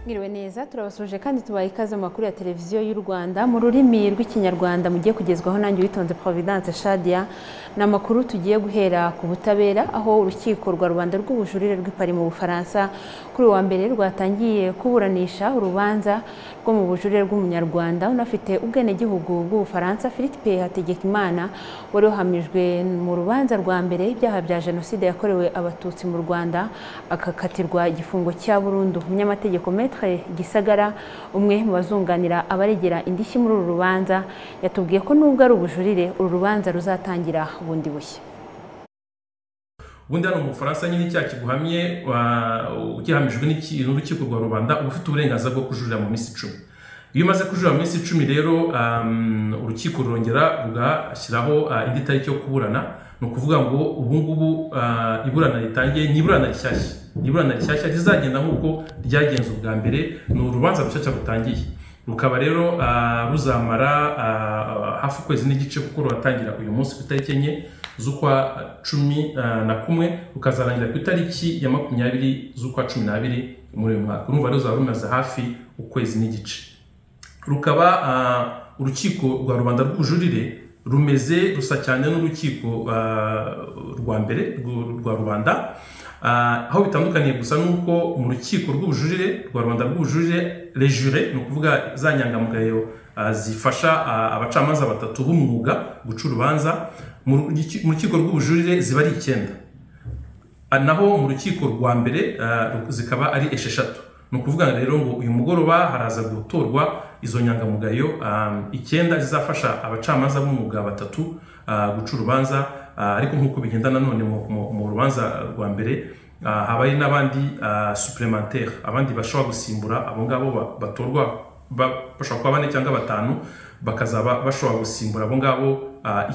Mwiriwe neza turabasuje kandi tubaye ikaze mu makuru ya televiziyo y'u Rwanda mu rurimi rw'ikinyarwanda mugiye kugezwaho nanjye witonze Providence Shadia ni amakuru tugiye guhera ku butabera aho urukiko rwa rubanda rw'ubujurire rw'ipari mu Bufaransa kuri uyu wa mbere rwatangiye kuburanisha urubanza rwo mu bujurire rw'umunyarwanda unafite ubwenegihugu bw'Ubufaransa Philippe Hategekimana wari wahamijwe mu rubanza rwa mbere ibyaha bya jenoside yakorewe abatutsi mu Rwanda akakatirwa igifungo cya burundu umunyamategeko Maître gisagara umwe mu bazunganira abaregera indishyi muri uru rubanza yatubwiye ko nubwo ari ubujurire uru rubanza ruzatangira bundi bushya ubundi hano mu bufaransa nyine icyaha kiguhamye ugihamijwe n'urukiko rwa rubanda uba ufite uburenganzira bwo kujurira mu minsi icumi iyo umaze kujurira mu minsi icumi rero urukiko rurongera rugashyiraho indi tariki yo kuburana ni ukuvuga ngo ubu ngubu iburana ritangiye ni iburana rishyashya iburana rishyashya rizagenda nk'uko ryagenze ubwa mbere ni urubanza rushyashya rutangiye rukaba rero ruzamara hafi ukwezi n'igice kuko ruratangira uyu munsi ku itariki enye z'ukwa cumi na kumwe rukazarangira ku itariki ya makumyabiri z'ukwa cumi n'abiri muri uyu mwaka urumva rero ruzaba rumaze hafi ukwezi n'igice rukaba urukiko rwa rubanda rw'ubujurire rumeze rusa cyane n'urukiko rwa mbere rwa rubanda aho bitandukaniye gusa ni uko mu rukiko rw'ubujurire rwa rwanda rw'ubujurire rejure ni ukuvuga za nyangamugayo zifasha abacamanza batatu b'umwuga guca urubanza mu rukiko rw'ubujurire ziba ari icyenda naho mu rukiko rwa mbere zikaba ari esheshatu ni ukuvuga rero ngo uyu mugoroba haraza gutorwa izo nyangamugayo icyenda zizafasha abacamanza b'umwuga batatu guca urubanza ariko nk'uko bigenda nanone mu rubanza rwa mbere habaye n'abandi suplementare abandi bashobora gusimbura abo ngabo batorwa bashobora kuba bane cyangwa batanu bakazaba bashobora gusimbura abo ngabo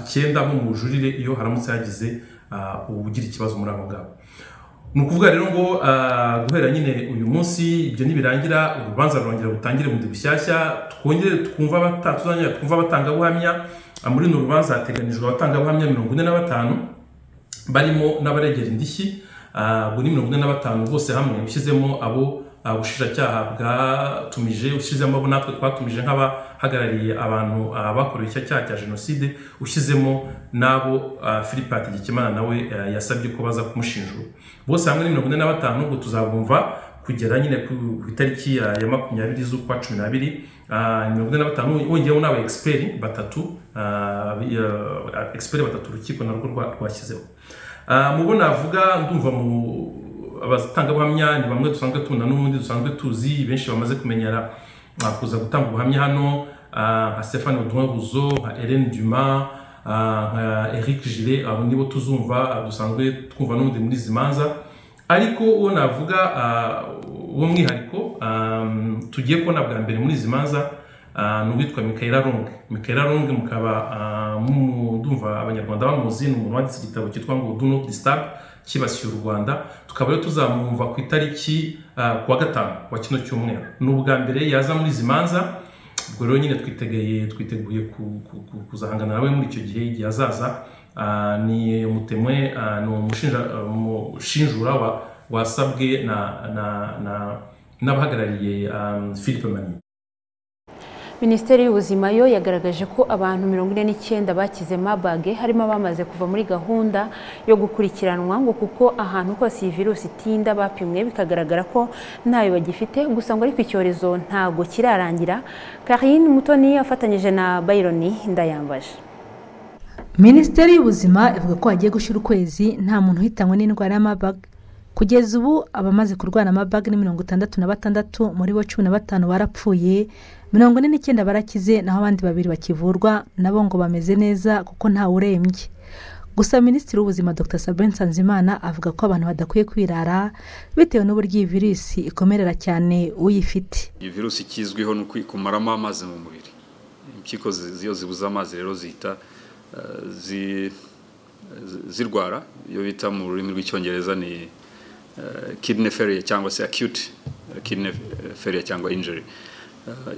icyenda nko mu bujurire iyo haramutse hagize ugira ikibazo muri abo ngabo ni ukuvuga rero ngo guhera nyine uyu munsi ibyo nibirangira urubanza rurongera rutangire bundi bushyashya twongere twumva abatangabuhamya muri uru rubanza hateganijwe abatangabuhamya mirongo ine na batanu barimo n'abaregera indishyi ubu ni mirongo ine na batanu bose hamwe ushyizemo abo ubushinjacyaha bwatumije ushyizemo abo natwe twatumije nk'abahagarariye abantu bakorewe icyo cyaha cya jenoside ushyizemo n'abo philippe hategekimana nawe yasabye ko baza kumushinjura bose hamwe ni mirongo ine na batanu ubwo tuzabumva kugera nyine ku itariki ya makumyabiri z'ukwa cumi n'abiri mirongo ine na batanu wongeyeho n'aba egisiperi batatu egisiperi batatu urukiko narwo rwashyizeho mu bo navuga ndumva mu abatangabuhamya ni bamwe dusanzwe tubona n'ubundi dusanzwe tuzi benshi bamaze kumenyera kuza gutanga ubuhamya hano nka stefani buduwa buzo nka Hélène duma nka eric gire abo nibo tuzumva dusanzwe twumva n'ubundi muri izi manza ariko uwo navuga uwo mwihariko tugiye kubona bwa mbere muri izi manza ni uwitwa mikayira ronge mikayira ronge mukaba mudumva abanyarwanda bamuzi ni umuntu wanditse igitabo cyitwa ngo do not disturb kibasiye u rwanda tukaba rero tuzamwumva ku itariki kuwa gatanu wa kino cyumweru ni ubwa mbere yaza muri izi manza ubwo rero nyine twitegeye twiteguye kuzahangana nawe muri icyo gihe igihe azaza ni umutemwe ni umushinjura wasabwe n'abahagarariye philippe mani minisiteri y'ubuzima yo yagaragaje ko abantu mirongo ine n'icyenda bakize mabage harimo abamaze kuva muri gahunda yo gukurikiranwa ngo kuko ahantu hose iyi virusi itinda bapimwe bikagaragara ko ntayo bagifite gusa ngo ariko icyorezo ntabwo kirarangira karine mutoni afatanyije na bayironi ndayambaje minisiteri y'ubuzima ivuga ko hagiye gushyira ukwezi nta muntu uhitanywe n'indwara ya mabaga kugeza ubu abamaze kurwara amabage ni mirongo itandatu na batandatu muri bo cumi na batanu barapfuye mirongo ine n'icyenda barakize naho abandi babiri bakivurwa nabo ngo bameze neza kuko ntawe urembye gusa minisitiri w'ubuzima dr sabine nsanzimana avuga ko abantu badakwiye kwirara bitewe n'uburyo iyi virusi ikomerera cyane uyifite iyi virusi ikizwiho ni kumaramo amazi mu mubiri impyiko iyo zibuze amazi rero zihita zirwara iyo bita mu rurimi rw'icyongereza ni kidney failure cyangwa se acute kidney failure cyangwa injury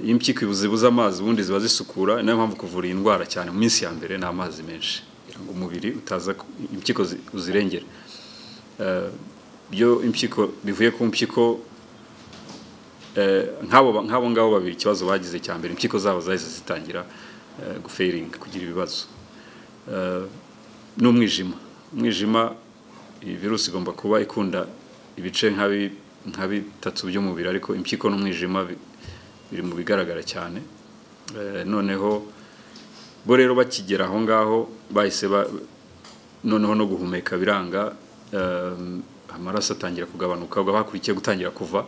iyo impyiko zibuze amazi ubundi ziba zisukura niyo mpamvu kuvura iyi ndwara cyane mu minsi ya mbere ni amazi menshi kugira ngo umubiri utaza impyiko uzirengera iyo impyiko bivuye ku mpyiko nk'abo nk'abo ngabo babiri ikibazo bagize cya mbere impyiko zabo zahise zitangira guferinga kugira ibibazo n'umwijima umwijima iyi virusi igomba kuba ikunda ibice nka bitatu by'umubiri ariko impyiko n'umwijima biri mu bigaragara cyane noneho bo rero bakigera aho ngaho bahise noneho no guhumeka biranga amaraso atangira kugabanuka bakurikiye gutangira kuva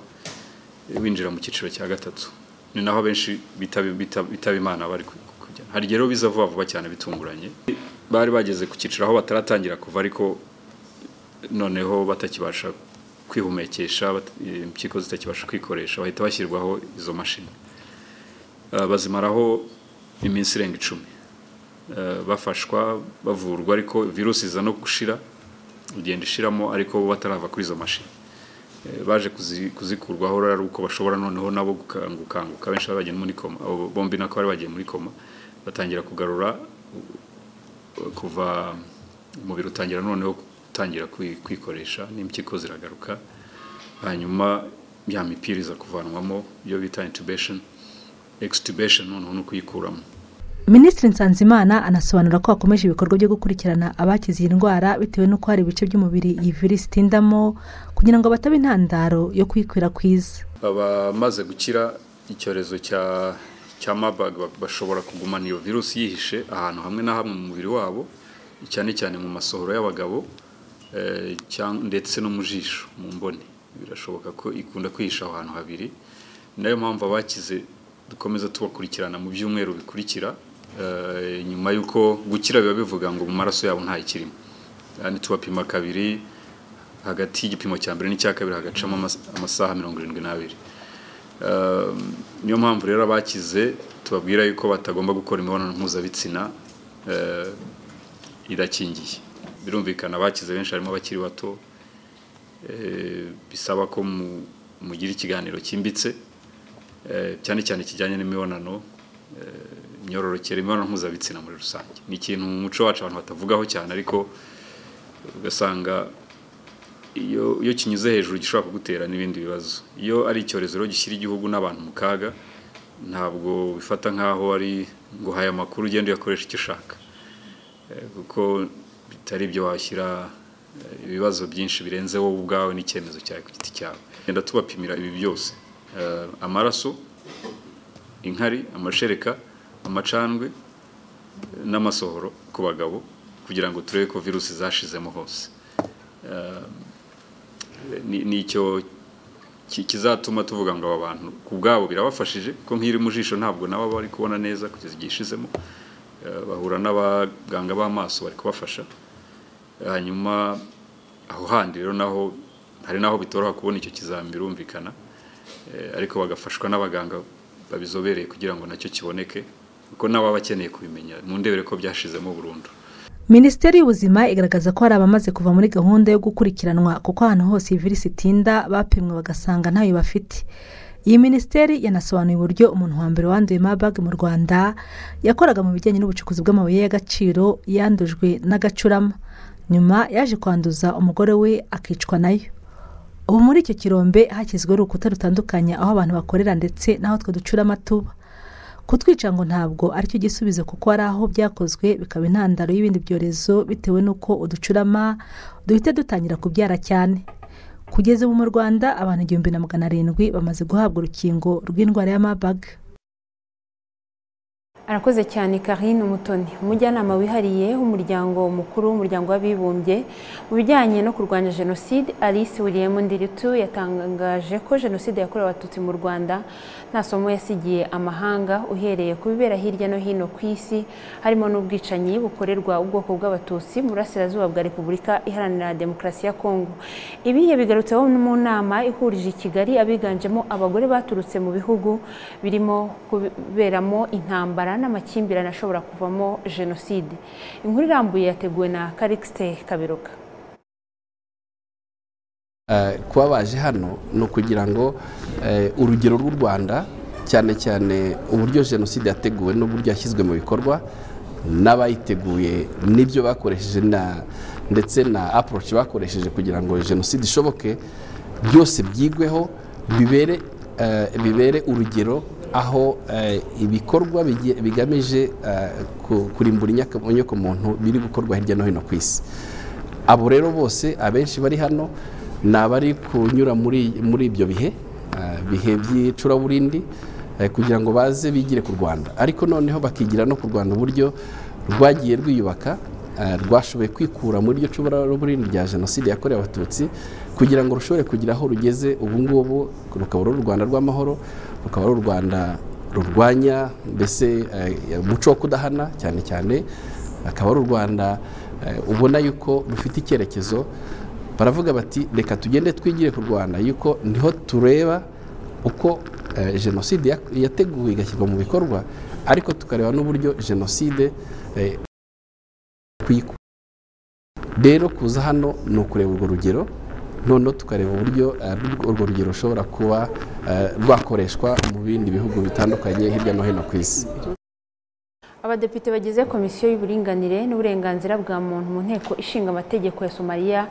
winjira mu cyiciro cya gatatu ni naho benshi bitaba imana bari kujya hari rero biza vuba vuba cyane bitunguranye bari bageze ku cyiciro aho bataratangira kuva ariko noneho batakibasha kwihumekesha impyiko zitakibasha kwikoresha bahita bashyirwaho izo mashini bazimaraho iminsi irenga icumi bafashwa bavurwa ariko virusi iza no gushira igenda ishiramo ariko batarava kuri izo mashini baje kuzikurwaho ari uko bashobora noneho nabo gukanguka benshi bari bagiye muri koma abo bombi nako bari bagiye muri koma batangira kugarura kuva umubiri utangira noneho gutangira kwikoresha n'impyiko ziragaruka hanyuma ya mipira iza kuvanwamo iyo bita intubation extubation noneho no kuyikuramo minisitiri nsanzimana anasobanura ko hakomeje ibikorwa byo gukurikirana abakize iyi ndwara bitewe n'uko hari ibice by'umubiri iyi virusi itindamo kugira ngo batabe intandaro yo kuyikwirakwiza abamaze gukira icyorezo cya cya mabag bashobora kugumana iyo virusi yihishe ahantu hamwe na hamwe mu mubiri wabo cyane cyane mu masohoro y'abagabo ndetse no mu jisho mu mboni birashoboka ko ikunda kwihisha aho hantu habiri nayo mpamvu abakize dukomeza tubakurikirana mu byumweru bikurikira nyuma y'uko gukira biba bivuga ngo mu maraso yabo nta ikirimo kandi tubapima kabiri hagati y'igipimo cya mbere n'icya kabiri hagacamo amasaha mirongo irindwi n'abiri niyo mpamvu rero abakize tubabwira yuko batagomba gukora imibonano mpuzabitsina irakingiye birumvikana abakize benshi harimo abakiri bato bisaba ko mugira ikiganiro cyimbitse cyane cyane kijyanye n'imibonano imyororokere imibonano mpuzabitsina muri rusange ni ikintu mu muco wacu abantu batavugaho cyane ariko ugasanga iyo kinyuze hejuru gishobora kugutera n'ibindi bibazo iyo ari icyorezo rero gishyira igihugu n'abantu mu kaga ntabwo bifata nk'aho ari ngo haya amakuru ugende uyakoresha icyo ushaka kuko bitari ibyo washyira ibibazo byinshi birenze wowe ubwawe n'icyemezo cyawe ku giti cyawe genda tubapimira ibi byose amaraso inkari amashereka amacandwe n'amasohoro ku bagabo kugira ngo turebe ko virusi zashizemo hose nicyo kizatuma tuvuga ngo aba bantu ku bwabo birabafashije kuko nk'iri mu jisho ntabwo nabo bari kubona neza kugeza igihe ishizemo bahura n'abaganga b'amaso bari kubafasha hanyuma aho handi rero naho hari naho bitoroha kubona icyo kizami birumvikana ariko bagafashwa n'abaganga babizobereye kugira ngo nacyo kiboneke kuko n'ababa bakeneye kubimenya mu ndebere ko byashizemo burundu minisiteri y'ubuzima igaragaza ko hari abamaze kuva muri gahunda yo gukurikiranwa kuko ahantu hose iyi virusi itinda bapimwe bagasanga ntayo bafite iyi minisiteri yanasobanuye uburyo umuntu wa mbere wanduye mabage mu rwanda yakoraga mu bijyanye n'ubucukuzi bw'amabuye y'agaciro yandujwe n'agacurama nyuma yaje kwanduza umugore we akicwa nayo ubu muri icyo kirombe hashyizweho urukuta rutandukanye aho abantu bakorera ndetse n'aho twe ducurama tuba kutwica ngo ntabwo aricyo gisubizo kuko hari aho byakozwe bikaba intandaro y'ibindi byorezo bitewe n'uko uducurama duhita dutangira kubyara cyane kugeza ubu mu rwanda abantu igihumbi na magana arindwi bamaze guhabwa urukingo rw'indwara ya mabaga arakoze cyane karine umutoni umujyanama wihariye w'umuryango mukuru w'umuryango w'abibumbye mu bijyanye no kurwanya jenoside alice william ndiritu yatangaje ko jenoside yakorewe abatutsi mu rwanda nta somo yasigiye amahanga uhereye ku bibera hirya no hino ku isi harimo n'ubwicanyi bukorerwa ubwoko bw'abatutsi mu burasirazuba bwa repubulika iharanira demokarasi ya kongo ibi yabigarutseho mu nama ihurije i kigali abiganjemo abagore baturutse mu bihugu birimo kuberamo intambara n'amakimbirane ashobora kuvamo jenoside inkuru irambuye yateguwe na karikisite kabiruka kuba baje hano ni ukugira ngo urugero rw'u rwanda cyane cyane uburyo jenoside yateguwe n'uburyo yashyizwe mu bikorwa n'abayiteguye n'ibyo bakoresheje ndetse na aporoci bakoresheje kugira ngo jenoside ishoboke byose byigweho bibere eh, bibere urugero aho eh, ibikorwa bigiye- bigamije eh, ku- kurimbura inyaka- inyokomuntu biri gukorwa hirya no hino ku isi abo rero bose abenshi bari hano ni abari kunyura muri muri ibyo bihe eh, bihe by'icuraburindi eh, kugira ngo baze bigire ku rwanda ariko noneho bakigira no ku rwanda uburyo rwagiye rwiyubaka eh, rwashoboye kwikura muri iryo curaburindi rya jenoside yakorewe abatutsi kugira ngo rushobore kugira aho rugeze ubu ngubu rukaba ari u rwanda rw'amahoro rukaba ari u rwanda rurwanya mbese eh, umuco wo kudahana cyane cyane akaba ari u rwanda eh, ubona yuko rufite icyerekezo baravuga bati reka tugende twigire ku rwanda yuko niho tureba uko eh, jenoside ya- yateguwe igashyirwa mu bikorwa ariko tukareba n'uburyo jenoside eh, kuyikura rero kuza hano ni ukureba urwo rugero noneho tukareba uburyo eh, urwo rugero rushobora kuba eh, rwakoreshwa mu bindi bihugu bitandukanye hirya no hino ku isi abadepite bagize komisiyo y'uburinganire n'uburenganzira bwa muntu mu nteko ishinga amategeko ya somaliya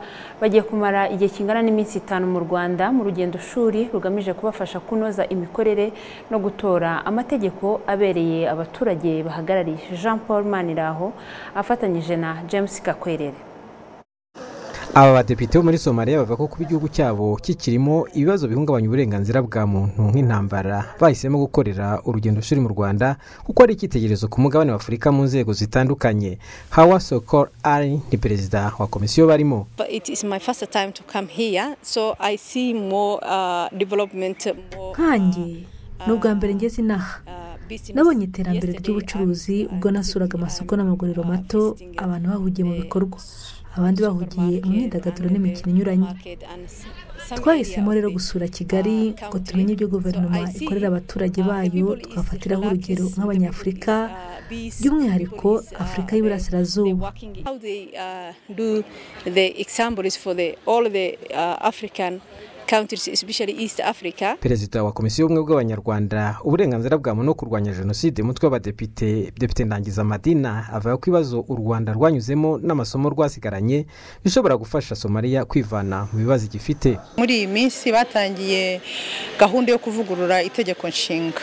bagiye kumara igihe kingana n'iminsi itanu mu rwanda mu rugendo shuri rugamije kubafasha kunoza imikorere no gutora amategeko abereye abaturage bahagarariye jean paul maniraho afatanyije na james kakwerere aba badepite bo muri somaliya bavuga ko kuba igihugu cyabo kikirimo ibibazo bihungabanya uburenganzira bwa muntu nk'intambara bahisemo gukorera urugendo shuri mu rwanda kuko ari icyitegererezo ku mugabane wa afurika mu nzego zitandukanye hawa sokor ari ni perezida wa komisiyo barimo But it is my first time to come here, so I see more uh, development. More, nkanjye ni ubwa mbere ngeze inaha uh, business. nabonye iterambere Yesterday, ry'ubucuruzi I'm- ubwo I'm nasuraga visiting- amasoko I'm- n'amaguriro I'm mato visiting abantu bahugiye mu the bikorwa abandi bahugiye mu supermarket myidagaduro and n'imikino the inyuranye market and s- some twahisemo area rero of the, gusura uh, kigali ngo country. tumenye ibyo So guverinoma I see, ikorera abaturage uh, bayo people is tugafatiraho relaxed, urugero the nk'abanyafurika people is, uh, peace, by'umwihariko people is, uh, afurika they- y'iburasirazuba. they working. How they uh, do the examples for the all the uh, African countries, especially East Africa. perezida wa komisiyo y'ubumwe bw'abanyarwanda uburenganzira bwa muntu no kurwanya jenoside umutwe w'abadepite depite ndangiza madina avuga ko ibibazo u rwanda rwanyuzemo n'amasomo rwasigaranye bishobora gufasha somaliya kwivana mu bibazo igifite muri iyi minsi batangiye gahunda yo kuvugurura itegeko nshinga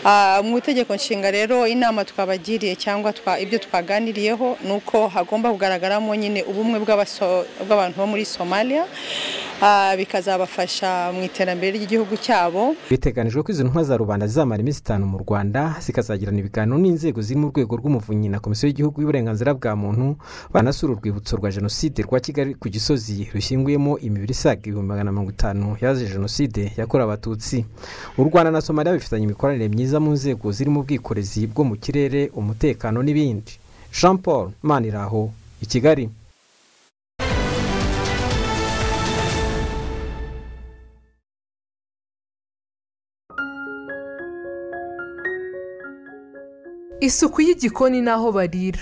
Ah, mu itegeko nshinga rero inama twabagiriye cyangwa twa- ibyo twaganiriyeho ni uko hagomba kugaragaramo nyine ubumwe bw'abaso- bw'abantu bo muri somalia Ah, bikazabafasha mu iterambere ry'igihugu cyabo biteganijwe ko izo ntumwa za rubanda zizamara iminsi itanu mu rwanda zikazagirana ibiganiro n'inzego ziri mu rwego rw'umuvunyi na komisiyo y'gihugu y'uburenganzira bwa muntu banasura urwibutso rwa jenoside rwa kigali ku gisozi rushyinguyemo imibiri isaga ibihumbi magana mirongo itanu yazize jenoside yakorewe abatutsi u rwanda na somaliya bifitanye imikoranire myiza mu nzego zirimo ubwikorezi bwo mu kirere umutekano n'ibindi jean paul maniraho i kigali isuku y'igikoni n'aho barira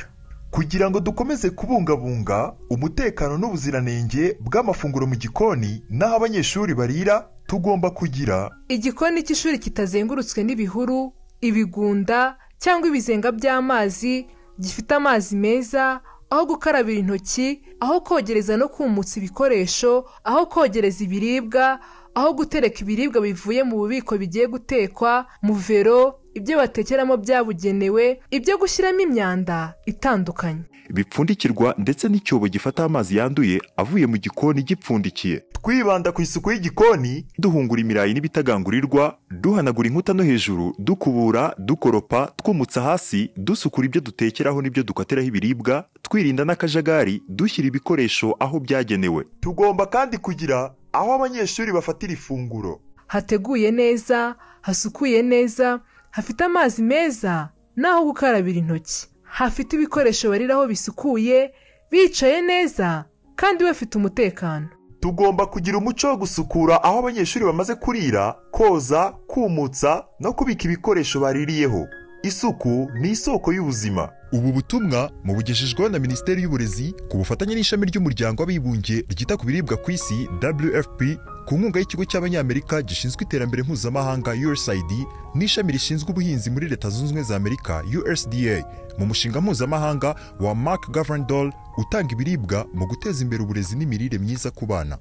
kugira ngo dukomeze kubungabunga umutekano n'ubuziranenge bw'amafunguro mu gikoni n'aho abanyeshuri barira tugomba kugira igikoni cy'ishuri kitazengurutswe n'ibihuru ibigunda cyangwa ibizenga by'amazi gifite amazi meza aho gukarabira intoki aho kogereza no kumutsa ibikoresho aho kogereza ibiribwa aho gutereka ibiribwa bivuye mu bubiko bigiye gutekwa mu vero ibyo batekeramo byabugenewe ibyo gushyiramo imyanda itandukanye bipfundikirwa ndetse n'icyobo gifata amazi yanduye avuye mu gikoni gipfundikiye twibanda ku isuku y'igikoni duhungura imirayi n'ibitagangurirwa duhanagura inkuta no hejuru dukubura dukoropa twumutsa hasi dusukura ibyo dutekeraho n'ibyo dukatiraho ibiribwa twirinda n'akajagari dushyira ibikoresho aho byagenewe tugomba kandi kugira aho abanyeshuri bafatira ifunguro hateguye neza hasukuye neza hafite amazi meza n'aho gukarabira intoki hafite ibikoresho bariraho bisukuye bicaye neza kandi bafite umutekano tugomba kugira umuco wo gusukura aho abanyeshuri bamaze kurira koza kumutsa no kubika ibikoresho baririyeho isuku ni isoko y'ubuzima ubu butumwa mubugejejweho na minisiteri y'uburezi ku bufatanye n'ishami ry'umuryango w'abibumbye ryita ku biribwa ku isi wfp ku nkunga y'ikigo cy'abanyamerika gishinzwe iterambere mpuzamahanga usaid n'ishami rishinzwe ubuhinzi muri leta zunze ubumwe za amerika usda mu mushinga mpuzamahanga wa mark governor utanga ibiribwa mu guteza imbere uburezi n'imirire myiza ku bana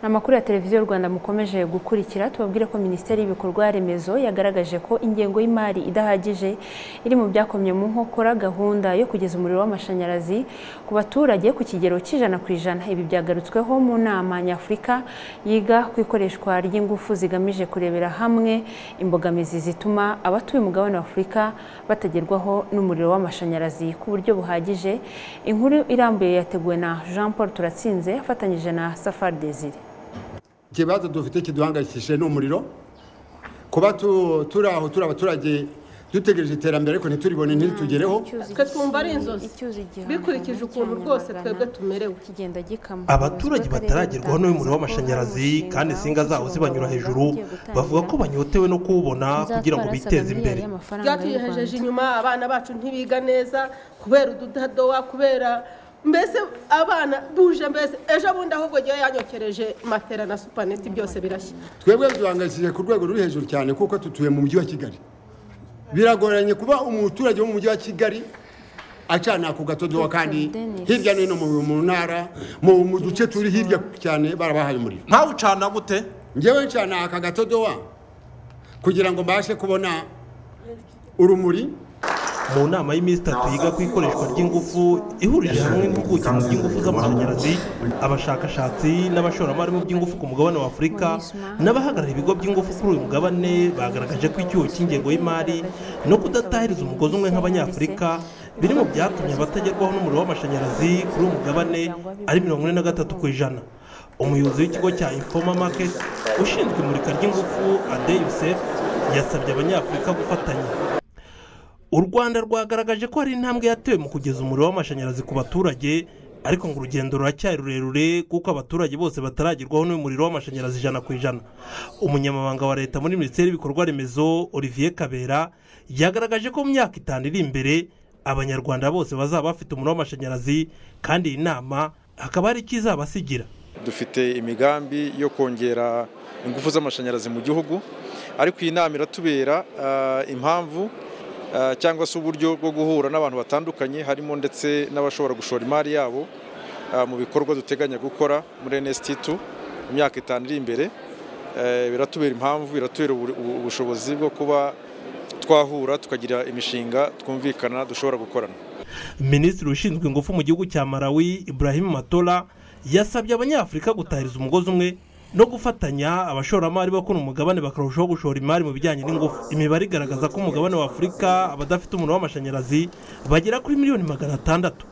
ni amakuru ya televiziyo rwanda mukomeje gukurikira tubabwire ko minisiteri y'ibikorwa remezo yagaragaje ko ingengo y'imari idahagije iri mu byakomye mu nkokora gahunda yo kugeza umuriro w'amashanyarazi ku baturage ku kigero cy'ijana ku ijana ibi byagarutsweho mu nama nyafurika yiga ku ikoreshwa ry'ingufu zigamije kurebera hamwe imbogamizi zituma abatuye umugabane wa afurika batagerwaho n'umuriro w'amashanyarazi ku buryo buhagije inkuru irambuye yateguwe na jean paul turatsinze afatanyije na safari desire ikibazo dufite kiduhangayikishije ni umuriro kuba turi aho turi abaturage dutegereje iterambere ariko ntitulibone ntitugereho twe twumva ari inzozi bikurikije ukuntu rwose twebwe tumerewe abaturage bataragerwaho n'umuriro w'amashanyarazi kandi insinga zawo zibanyura hejuru bavuga ko banyotewe no kuwubona kugira ngo biteze imbere byatugejeje inyuma abana bacu ntibiga neza kubera ududadowa kubera mbese abana duje mbese ejo bundi ahubwo igihe yanyokereje matera na supaneti byose birashya twebwe duhangayikishije ku rwego ruri hejuru cyane kuko tutuye mu mujyi wa kigali biragoranye kuba umuturage wo mu mujyi wa kigali acana ku gatodowa kandi hirya no hino mu ntara mu duce turi hirya cyane barabahaye umuriro nkawe ucana gute ngewe ncana aka gatodowa kugira ngo mbashe kubona urumuri mu nama y'iminsi itatu yiga ku ikoreshwa ry'ingufu ihurije hamwe n'impuguke mu by'ingufu z'amashanyarazi abashakashatsi n'abashoramari mu by'ingufu ku mugabane wa afurika n'abahagarariye ibigo by'ingufu kuri uyu mugabane bagaragaje ko icyuho cy'ingengo y'imari no kudatahiriza umugozi umwe nk'abanyafurika biri mu byatumye abatagerwaho n'umuriro w'amashanyarazi kuri uyu mugabane ari mirongo ine na gatatu ku ijana umuyobozi w'ikigo cya infoma market ushinzwe imurika ry'ingufu ade yusef yasabye abanyafurika gufatanya u rwanda rwagaragaje ko hari intambwe yatewe mu kugeza umuriro w'amashanyarazi ku baturage ariko ngo urugendo ruracyari rurerure kuko abaturage bose bataragerwaho n'umuriro w'amashanyarazi ijana ku ijana umunyamabanga wa leta muri minisiteri y'ibikorwa remezo olivier kabera yagaragaje ko mu myaka itanu iri imbere abanyarwanda bose bazaba bafite umuriro w'amashanyarazi kandi iyi nama hakaba hari ikizabasigira dufite imigambi yo kongera ingufu z'amashanyarazi mu gihugu ariko iyi nama iratubera impamvu cyangwa se uburyo bwo guhura n'abantu batandukanye harimo ndetse n'abashobora gushora imari yabo mu bikorwa duteganya gukora muri NST2 mu myaka itanu iri imbere biratubera impamvu biratubera ubushobozi bwo kuba twahura tukagira imishinga twumvikana dushobora gukorana minisitiri ushinzwe ingufu mu gihugu cya Malawi Ibrahim Matora yasabye abanyafurika gutahiriza umugozi umwe no gufatanya abashoramari bakora umugabane bakarushaho gushora imari mu bijyanye n'ingufu imibare igaragaza ko umugabane wa afurika abadafite umuriro w'amashanyarazi bagera kuri miliyoni magana atandatu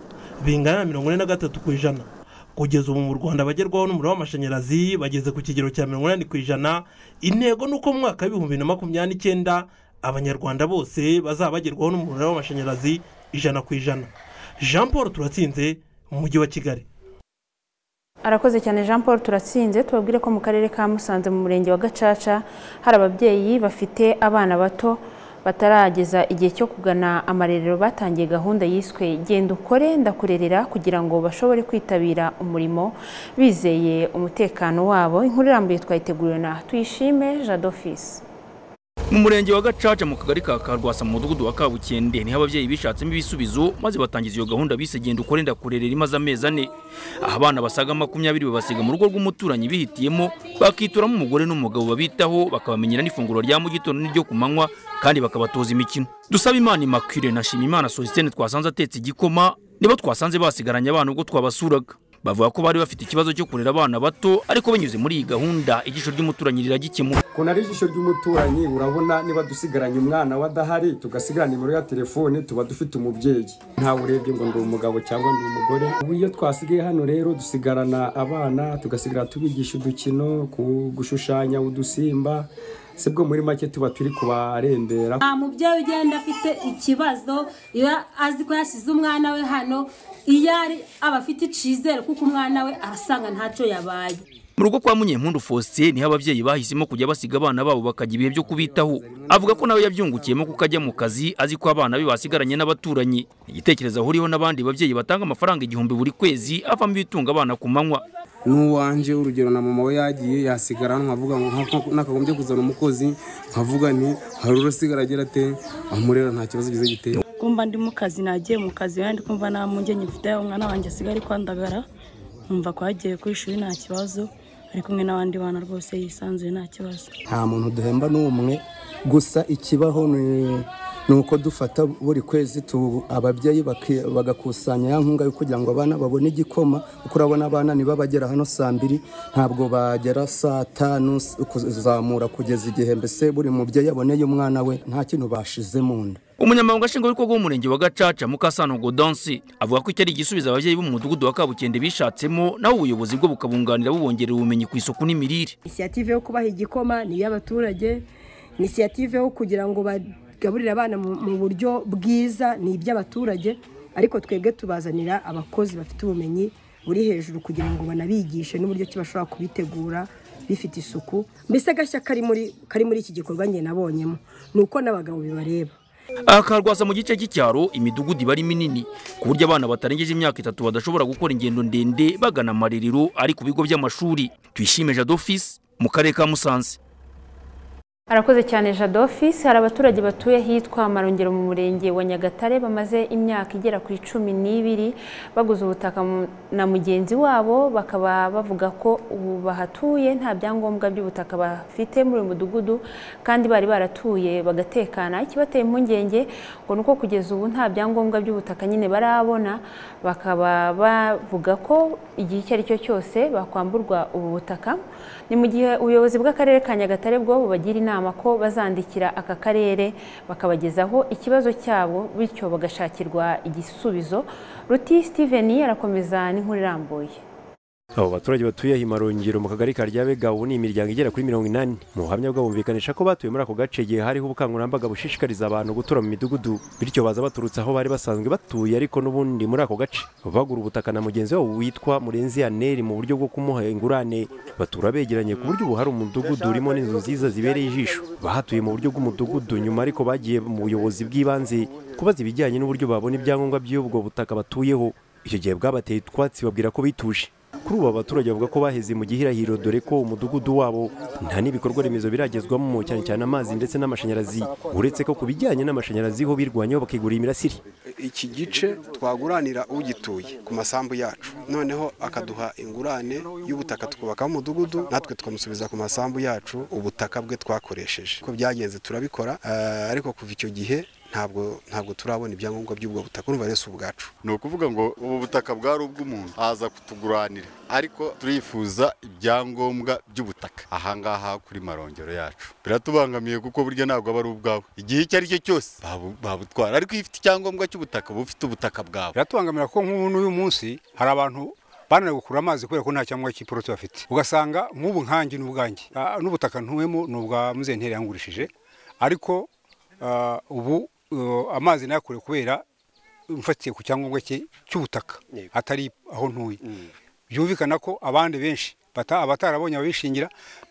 bingana na mirongo ine na gatatu ku ijana kugeza ubu mu rwanda bagerwaho n'umuriro w'amashanyarazi bageze ku kigero cya mirongo inani ku ijana intego ni uko mu mwaka w'ibihumbi na makumyabiri n'icyenda abanyarwanda bose bazaba bagerwaho n'umuriro w'amashanyarazi ijana ku ijana jean paul turatsinze mu mujyi wa kigali arakoze cyane jean paul turatsinze tubabwire ko mu karere ka musanze mu murenge wa gacaca hari ababyeyi bafite abana bato batarageza igihe cyo kugana amarerero batangiye gahunda yiswe genda ukore ndakurerera kugira ngo bashobore kwitabira umurimo bizeye umutekano wabo inkuru irambuye twayiteguriwe na tuyishime jadofisi mu murenge wa gacaca mu kagari ka karwasa mu mudugudu wa kabukende niho ababyeyi bishatsemo ibisubizo maze batangiza iyo gahunda bise genda ukore ndakurerera imaze amezi ane aho abana basaga makumyabiri babasiga mu rugo rw'umuturanyi bihitiyemo bakituramo umugore n'umugabo babitaho bakabamenyera n'ifunguro rya mu gitondo n'iryo ku manywa kandi bakabatoza imikino dusaba imana imakire na shimimana sositene twasanze atetse igikoma nibo twasanze basigaranye abana ubwo twabasuraga bavuga ko bari bafite ikibazo cyo kurera abana bato ariko binyuze muri iyi gahunda ijisho ry'umuturanyi riragikemuka ukuntu ari ijisho ry'umuturanyi urabona niba dusigaranye umwana we adahari tugasigarana nimero ya telefone tuba dufite umubyeyi ntawe urebye ngo ndi umugabo cyangwa ndi umugore ubu iyo twasigaye hano rero dusigarana abana tugasigara tubigisha udukino gushushanya udusimba se bwo muri make tuba turi kubarembera nta mubyeyi ugenda afite ikibazo iyo azi ko yasize umwana we hano iyo ari aba afite icyizere kuko umwana we arasanga ntacyo yabaye mu rugo kwa munyempundu faustin niho ababyeyi bahisemo kujya basiga abana babo bakajya ibihe byo kubitaho avuga ko nawe yabyungukiyemo kuko ajya mu kazi azi ko abana be basigaranye n'abaturanyi igitekerezo ahuriyeho n'abandi babyeyi batanga amafaranga igihumbi buri kwezi avamo ibitunga abana ku manywa n'uwanjye urugero na mama we yagiye yasigara nkavuga ngo nakagombye kuzana umukozi nkavuga nti hari urusigara agira ate amurera nta kibazo gize giteye kumba ndi mu kazi nagiye mu kazi kandi kumva nta mpungenge mfite umwana wanjye asigaye ari kwandagara nkumva ko yagiye ku ishuri nta kibazo ari kumwe n'abandi bana rwose yisanzuye nta kibazo nta muntu duhemba n'umwe gusa ikibaho ni ni uko dufata buri kwezi tu- ababyeyi baki- bagakusanya ya nkunga yo kugira ngo abana babone igikoma kuko urabona abana niba bagera hano saa mbiri ntabwo bagera saa tanu s- kuzamura kugeza igihe mbese buri mubyeyi aboneye umwana we nta kintu bashize mu nda umunyamabanga nshingwabikorwa w'umurenge wa gacaca mukasano godonsi avuga ko icyo ari igisubizo ababyeyi b'umudugudu wa kabukende bishatsemo naho ubuyobozi bwo bukabunganira bubongerera ubumenyi ku isuku n'imirire inisiyative yo kubaha igikoma ni iy'abaturage inisiyative yo kugira ngo bagaburire abana mu mu buryo bwiza ni iby'abaturage ariko twebwe tubazanira abakozi bafite ubumenyi buri hejuru kugira ngo banabigishe n'uburyo ki bashobora kubitegura bifite isuku mbese agashya kari muri kari muri iki gikorwa njye nabonyemo ni uko n'abagabo bibareba aha karwasa mu gice cy'icyaro imidugudu iba ari minini ku buryo abana batarengeje imyaka itatu badashobora gukora ingendo ndende bagana amarerero ari ku bigo by'amashuri tuyishime jadofisi mu karere ka musanze arakoze cyane jado ofisi hari abaturage batuye hitwa marongero mu murenge wa nyagatare bamaze imyaka igera ku icumi n'ibiri baguze ubutaka mu- na mugenzi wabo bakaba bavuga ko ubu bahatuye nta byangombwa by'ubutaka bafite muri uyu mudugudu kandi bari baratuye bagatekana ikibateye impungenge ngo ni uko kugeza ubu nta byangombwa by'ubutaka nyine barabona bakaba bavuga ko igihe icyo ari cyo cyose bakwamburwa ubu butaka ni mu gihe ubuyobozi bw'akarere ka nyagatare bwo bubagira inama ko bazandikira aka karere bakabagezaho ikibazo cyabo bityo bagashakirwa igisubizo ruti steven arakomeza n'inkuru irambuye abo baturage batuye himarongero mu kagari ka ryabega ubu ni imiryango igera kuri mirongo inani mu buhamya bwabo bumvikanisha ko batuye muri ako gace igihe hariho ubukangurambaga bushishikariza abantu gutura mu midugudu bityo baza baturutse aho bari basanzwe batuye ariko n'ubundi muri ako gace bagura ubutaka na mugenzi wabo witwa murenzi aneri mu buryo bwo kumuha ingurane batura begeranye ku buryo ubu hari umudugudu urimo n'inzu nziza zibereye ijisho bahatuye mu buryo bw'umudugudu nyuma ariko bagiye mu buyobozi bw'ibanze kubaza ibijyanye n'uburyo babona ibyangombwa by'ubwo butaka batuyeho icyo gihe bwabateye utwatsi babwira ko bituje kuri ubu abaturage bavuga ko baheze mu gihirahiro dore ko umudugudu wabo nta n'ibikorwa remezo biragezwamo cyane cyane amazi ndetse n'amashanyarazi uretse ko ku bijyanye n'amashanyarazi ho birwanyeho bakigurira imirasire iki gice twaguranira ugituye ku masambu yacu noneho akaduha ingurane y'ubutaka twubakaho umudugudu natwe tukamusubiza ku masambu yacu ubutaka bwe twakoresheje ko byagenze turabikora eh, ariko kuva icyo gihe ntabwo ntabwo turabona ibyangombwa by'ubwo butaka urumva rero si ubwacu ni ukuvuga ngo ubu butaka bwari ubw'umuntu aza kutuguranira ariko turifuza ibyangombwa by'ubutaka ahangaha kuri marongero yacu biratubangamiye kuko burya ntabwo aba ari ubwawe igihe icyo ari cyo cyose babu- babutwara ariko iyo ufite icyangombwa cy'ubutaka uba ufite ubutaka bwawe biratubangamira kuko nk'ubu n'uyu munsi hari abantu bananiwe gukura amazi kubera ko nta cyangombwa cy'iporoti bafite ugasanga nk'ubu nkanjye n'ubwanjye ah, n'ubutaka ntuwemo ni ubwa muzentere yangurishije ariko ah, ubu eh, amazi nayakure kubera mfatiye ku cyangombwa cye cy'ubutaka atari aho ntuye byumvikana ko abandi benshi bata- abatarabonye ababishingira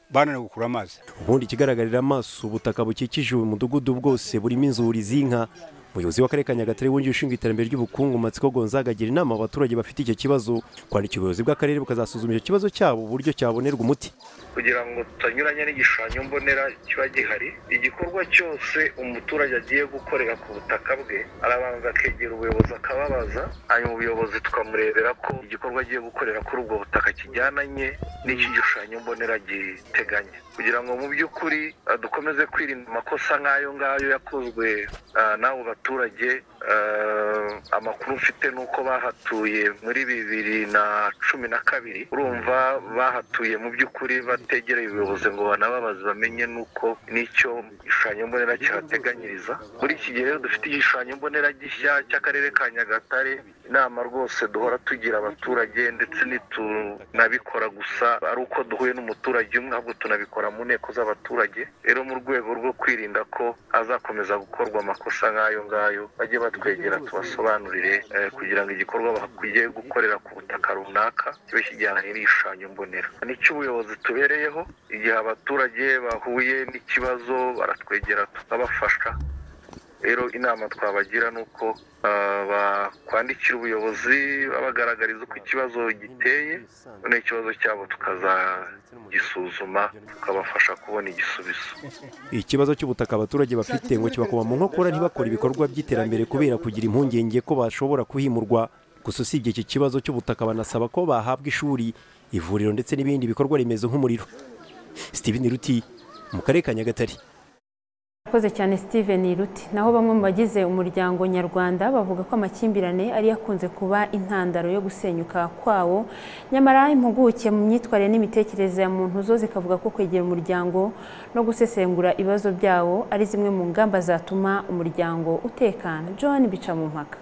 bananiwe gukura amazi ubundi ikigaragarira amaso ubutaka bukikije uyu mudugudu bwose burimo inzuri z'inka umuyobozi w'akarere ka nyagatare wungirije ushinzwe iterambere ry'ubukungu matsiko gonzaga agira inama abaturage bafite icyo kibazo kwandika ubuyobozi bw'akarere bukazasuzuma icyo kibazo cyabo uburyo cyabonerwa umuti kugira ngo tutanyuranya n'igishushanyo mbonera kiba gihari igikorwa cyose umuturage agiye gukorera ku butaka bwe arabanza akegera ubuyobozi akababaza hanyuma ubuyobozi tukamurebera ko igikorwa agiye gukorera kuri ubwo butaka kijyananye n'ikigishushanyo mbonera giteganya kugira ngo mu by'ukuri ah, dukomeze kwirinda amakosa nk'ayo ngayo yakozwe ah, n'abo baturage Ah, amakuru mfite ni uko bahatuye muri bibiri na cumi na kabiri urumva bahatuye mu by'ukuri bategereye ubuyobozi ngo banababaze bamenye n'uko n'icyo igishushanyo mbonera kihateganyiriza muri iki gihe rero dufite igishushanyo mbonera gishya cy'akarere ka nyagatare inama rwose duhora tugira abaturage ndetse ntitunabikora gusa ari uko duhuye n'umuturage umwe ahubwo tunabikora mu nteko z'abaturage rero mu rwego rwo kwirinda ko hazakomeza gukorwa amakosa nk'ayo ngayo bajye batwegera tubasobanurire eh, kugira ngo igikorwa bakwiye gukorera ku butaka runaka kibe kijyanye n'igishushanyo mbonera nicyo ubuyobozi tubereyeho igihe abaturage bahuye n'ikibazo baratwegera tukabafasha rero inama twabagira ni uko ah, bakwandikira ubuyobozi babagaragariza uko ikibazo giteye noneho ikibazo cyabo tukazagisuzuma tukabafasha kubona igisubizo ikibazo cy'ubutaka abaturage bafite ngo kibakoma mu nkokora ntibakore ibikorwa by'iterambere kubera kugira impungenge ko bashobora kuhimurwa gusa usibye iki kibazo cy'ubutaka banasaba ko bahabwa ishuri ivuriro ndetse n'ibindi bikorwa remezo nk'umuriro steven ruti mu karere ka nyagatare Murakoze cyane Steven Ruti naho bamwe mu bagize umuryango nyarwanda bavuga ko amakimbirane ari yakunze kuba intandaro yo gusenyuka kwawo nyamara impuguke mu myitwarire n'imitekerereze ya muntu zo zikavuga ko kwegera umuryango no gusesengura ibibazo byawo ari zimwe mu ngamba zatuma umuryango utekana John bica mu mpaka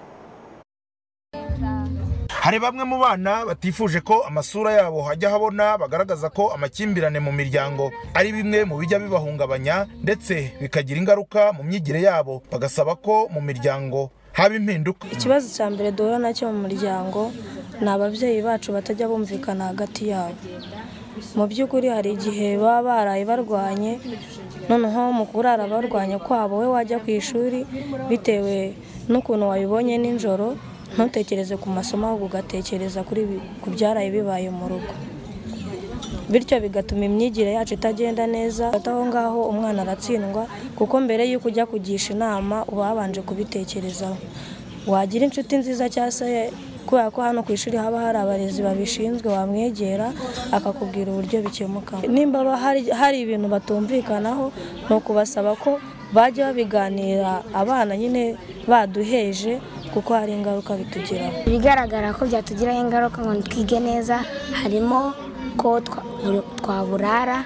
hari bamwe mu bana batifuje ko amasura yabo hajya habona bagaragaza ko amakimbirane mu miryango ari bimwe mu bijya bibahungabanya ndetse bikagira ingaruka mu myigire yabo bagasaba ko mu miryango haba impinduka ikibazo cya mbere duhura nacyo mu muryango ni ababyeyi bacu batajya bumvikana hagati yabo mu by'ukuri hari igihe baba baraye barwanye noneho mu kurara barwanya kwabo we wajya ku ishuri bitewe n'ukuntu wabibonye nijoro ntutekereze ku masomo ahubwo ugatekereza kuri bi- ku byaraye bibaye mu rugo bityo bigatuma imyigire yacu itagenda neza hagati aho ngaho umwana aratsindwa kuko mbere y'uko ujya kugisha inama uba wabanje kubitekerezaho wagira inshuti nziza cyangwa se kubera ko hano ku ishuri haba hari abarezi babishinzwe wamwegera akakubwira uburyo bikemuka nimba ba- hari, hari ibintu batumvikanaho ni ukubasaba ko bajya babiganira abana nyine baduheje kuko hari ingaruka bitugiraho ibigaragara ko byatugiraho ingaruka ngo twige neza harimo ko twa- buri- twaburara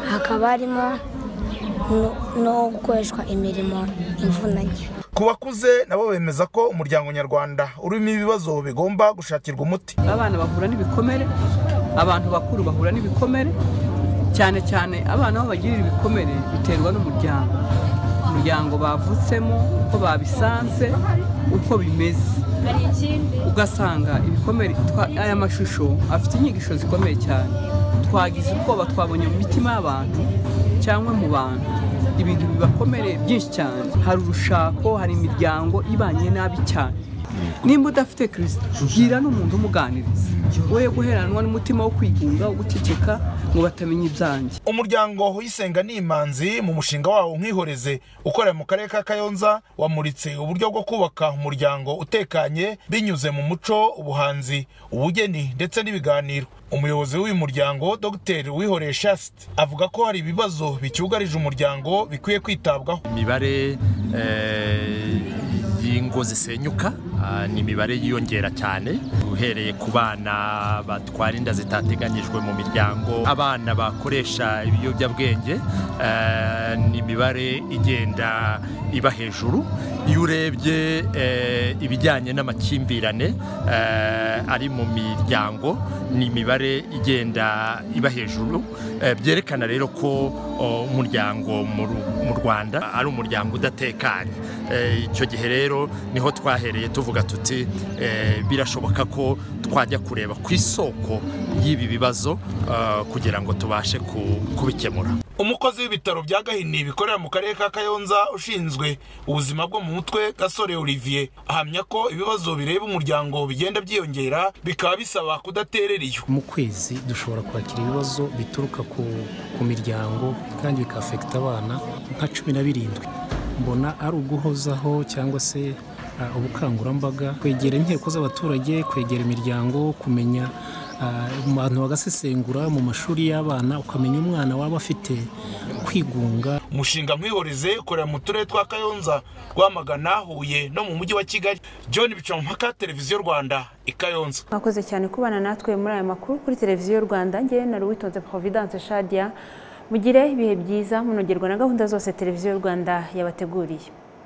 hakaba harimo no- no gukoreshwa imirimo ivunanye ku bakuze nabo bemeza ko umuryango nyarwanda urimo ibibazo bigomba gushakirwa umuti abana bahura n'ibikomere abantu bakuru bahura n'ibikomere cyane cyane abana aho bagirira ibikomere biterwa n'umuryango umuryango bavutsemo uko babisanze uko bimeze ugasanga ibikomere twa- aya mashusho afite inyigisho zikomeye cyane twagize ubwoba twabonye mu mitima y'abantu cyangwa mu bantu ibintu bibakomereye byinshi cyane hari urushako hari imiryango ibanye nabi cyane nimba udafite kirisito gira n'umuntu umuganiriza woye guheranwa n'umutima wo kwigunga wo guceceka ngo batamenya ibyanjye umuryango w'isenga n'imanzi mu mushinga wawo nkihoreze ukorera mu karere ka kayonza wamuritse uburyo bwo kubaka umuryango utekanye binyuze mu muco ubuhanzi ubugeni ndetse n'ibiganiro umuyobozi w'uyu muryango dr wihoreye shasite avuga ko hari ibibazo bicyugarije umuryango bikwiye kwitabwaho imibare eh, y'ingo zisenyuka ah, ni imibare yiyongera cyane uhereye ku bana batwara inda zitateganyijwe mu miryango abana bakoresha ibiyobyabwenge eh, ni imibare igenda iba hejuru iyo urebye eh, ibijyanye n'amakimbirane eh, ari mu miryango ni imibare igenda iba hejuru eh, byerekana rero ko o, umuryango mu Ru- mu rwanda ari umuryango udatekanye Eh, icyo gihe rero niho twahereye tuvuga tuti eh, birashoboka ko twajya kureba ku isoko y'ibi bibazo eh, kugira ngo tubashe ku- kubikemura umukozi w'ibitaro bya gahini bikorera mu karere ka kayonza ushinzwe ubuzima bwo mu mutwe gasore olivier ahamya ko ibibazo bireba umuryango bigenda byiyongera bikaba bisaba kudaterera iyo mu kwezi dushobora kwakira ibibazo bituruka ku, ku miryango kandi bikafekita abana nka cumi na birindwi mbona ari uguhozaho cyangwa se ah, ubukangurambaga kwegera inteko z'abaturage kwegera imiryango kumenya ah, abantu bagasesengura mu mashuri y'abana ukamenya umwana waba afite kwigunga umushinga nkwihoreze ukorera mu turere twa kayonza rwamagana huye no mu mujyi wa kigali john bicamumpaka televiziyo rwanda i kayonza mwakoze cyane kubana natwe muri aya makuru kuri televiziyo rwanda ngewe na ruwitonze providence shadia mugire ibihe byiza munogerwa na gahunda zose televiziyo rwanda yabateguriye